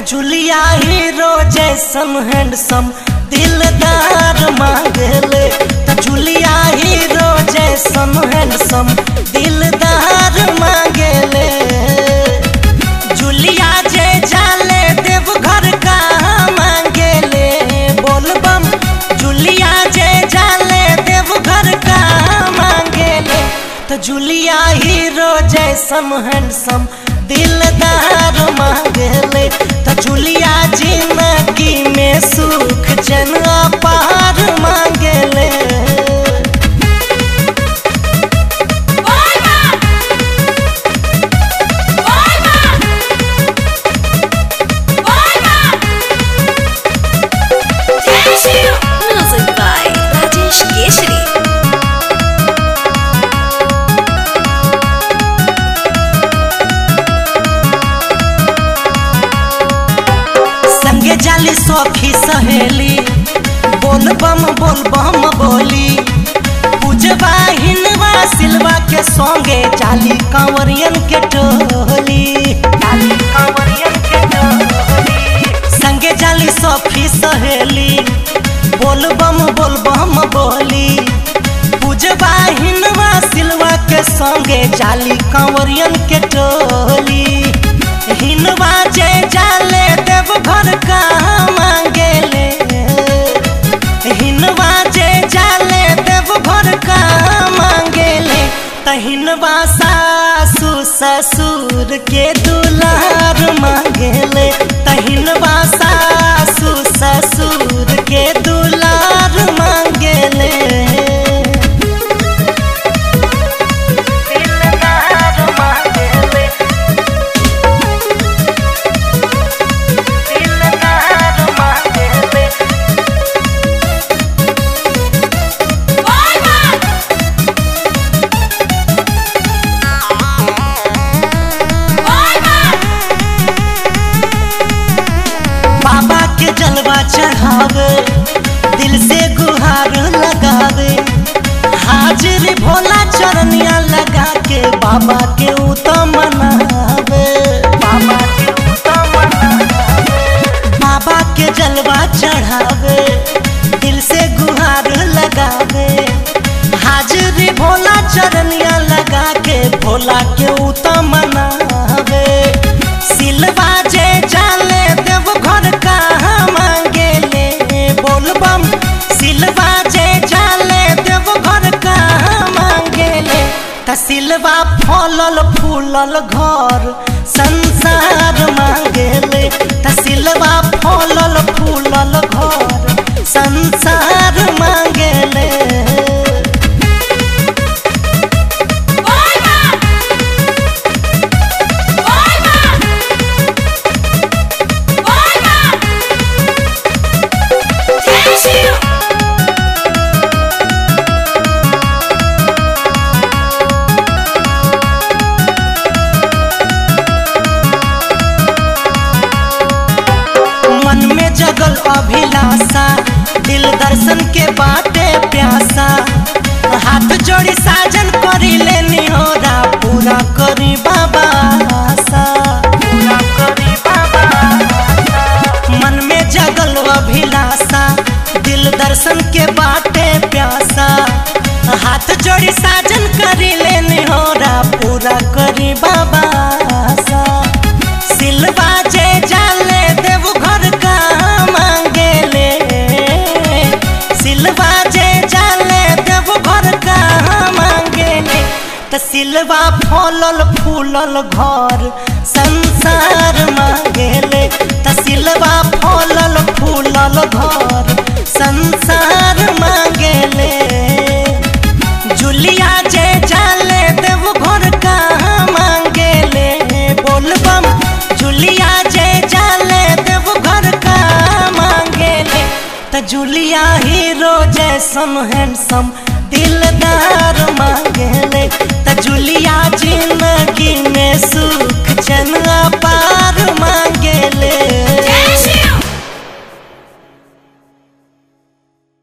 जुलिया हीरो जैसन हैंडसम दिलदार मांगले त जुलिया हीरो जैसन हैंडसम दिलदार मांगले जुलिया जे जाले देव घर का मांगले बोलबम जुलिया जे जाले देव घर का मांगले त जुलिया हीरो जैसन हैंडसम दिलदार मांगले त जुलिया जिंदगी में सुख जन पार मांगले Music by Rajesh Keshri. संगे जाली सखी सहेली बोल बम बोल बम बोली पूजवा हिनवा सिलवा के संगे जाली कांवरियन के टोली जाली कांवरियन के टोली संगे जाली सखी सहेली बोल बम बोल बम बोली पूजवा हिनवा सिलवा के संगे जाली कांवरियन के टोली हिनवा जे जाले देव घर का मांगेले हिनवा जे जाले देव घर का मांगेले तहिनवा सासू ससुर के दुलार मांगेले तहिनवा सासू ससुर के दुलार मांगेले दिलदार मांगेले दिलदार मांगेले बाबा के जलवा चढ़ावे दिल से गुहार लगावे हाजिर भोला चरनिया लगा के बाबा के उतम मनावे बाबा के उतम मनावे बाबा के जलवा चढ़ावे दिल से गुहार लगावे हाजिर भोला चरनिया लगा के भोला के उतम मनावे सिलवा जे जाले देव घर का मांगेले बोलबम सिलवा जे जाले देव घर का मांगेले त सिलवा फलल फूलल घर संसार मांगेले त सिलवा फलल फूलल घर संसार मांगेले मन में जगल अभिलाषा दिल दर्शन के बाटे प्यासा हाथ जोड़ी साजन करी लेनी होरा पूरा करी बाबा आशा। पूरा करी बाबा आशा। मन में जगल अभिलाषा दिल दर्शन के बाटे प्यासा हाथ जोड़ी साजन करी लेनी होरा पूरा करी बाबा आशा। सिलवा जे जाले देव घर का मांगेले सिलवा जे जाले देव घर का मांगेले त सिलवा फलल फूलल घर संसार मांगेले त सिलवा फलल फूलल घर संसार मांगेले जुलिया जे जाले देव घर का मांगेले बोलबम जुलिया जे जाले देव घर का मांगेले त जुलिया हीरो जैसन हैंडसम दिलदार मांगेले त जुलिया जिंदगी में सुख जन पार मांगेले